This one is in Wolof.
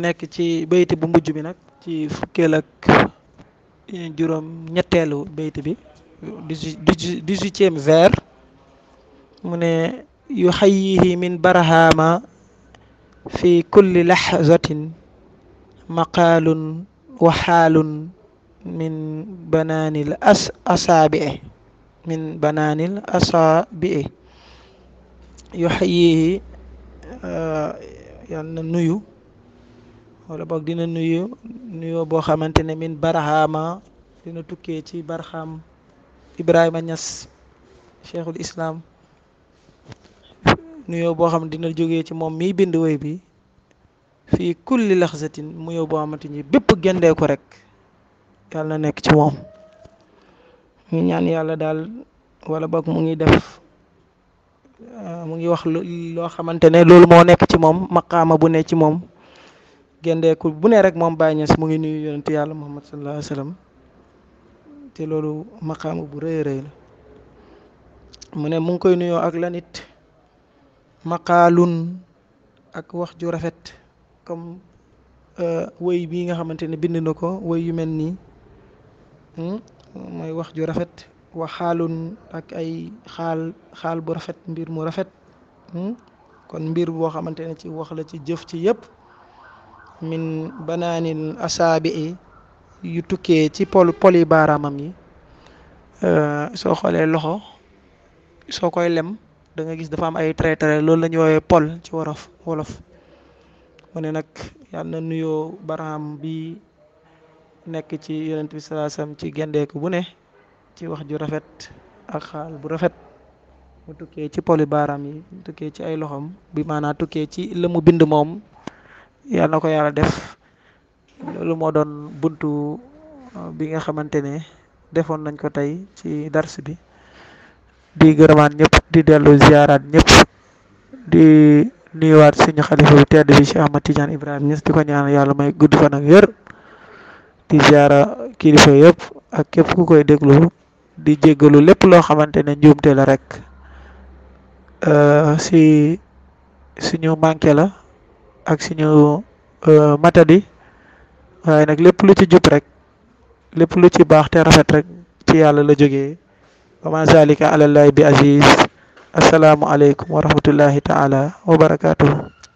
nekk ci bayti bu mujj bi nag ci fukkeel ak juróom ñetteelu bayti bi dix-huitième vers mu ne yu xayyihi min barahama fi kulli laxzatin maqaalun wa xaalun min banaanil as asaabii min banaanil asaabii yu xayyihi yal na nuyu wala boog dina nuyu nuyoo boo xamante ne min barahama dina tukkee ci barxam Ibrahima Niass cheikhul islam nuyoo boo xam ne dina jógee ci moom miy bind woy bi fii kulli laxzatin nuyoo boo xamante ni bépp gendee ko rek yàlla na nekk ci moom ñu ñaan yàlla daal wala boog mu ngi def mu ngi wax loo xamante ne loolu moo nekk ci moom maqaama bu ne ci moom gendeeku bu ne rek moom Baay Ñas mu ngi nuyu yonent yàlla Muhammad sallallahu alayhi wa sallam te loolu maqaama bu rëy rëy la mu ne mu ngi koy nuyoo ak lanit maqaalun ak wax ju rafet comme woy bii nga xamante ne bind na ko woy yu mel nii mooy wax ju rafet wa xaalun ak ay xaal xaal bu rafet mbir mu rafet kon mbir boo xamante ne ci wax la ci jëf ci yëpp min banaanil asaabi yu tukkee ci pol poli baaraamam yi soo xoolee loxo soo koy lem da nga gis dafa am ay trait trait loolu la ñu woowee pol ci wolof wolof mu ne nag yàlla na nuyoo baraam bi nekk ci yonent bi salaa sallam ci gendeeku bu ne ci wax ju rafet ak xaal bu rafet mu tukkee ci poli baaraam yi tukkee ci ay loxom bi maanaam tukkee ci la mu bind moom yàlla na ko yàlla def loolu moo doon buntu bi nga xamante ne defoon nañ ko tey ci dars bi di gërëmaat ñëpp di dellu ziaraat ñëpp di nuyuwaat suñu xalifa bi tedd bi Cheikh Ahmad Tidiane Ibrahima Niass di ko ñaan yàlla may gudd fan ak wér di ziara kilifa yëpp ak képp ku koy déglu di jéggalu lépp loo xamante ne njuumte la rek si suñu manqué la ak suñu matadi waaye nag lépp lu ci jub rek lépp lu ci baax te rafet rek ci yàlla la jógee wa ma zalika alallahi bi aziz assalaamu aleykum wa rahmatullahi taala wa barakatuhu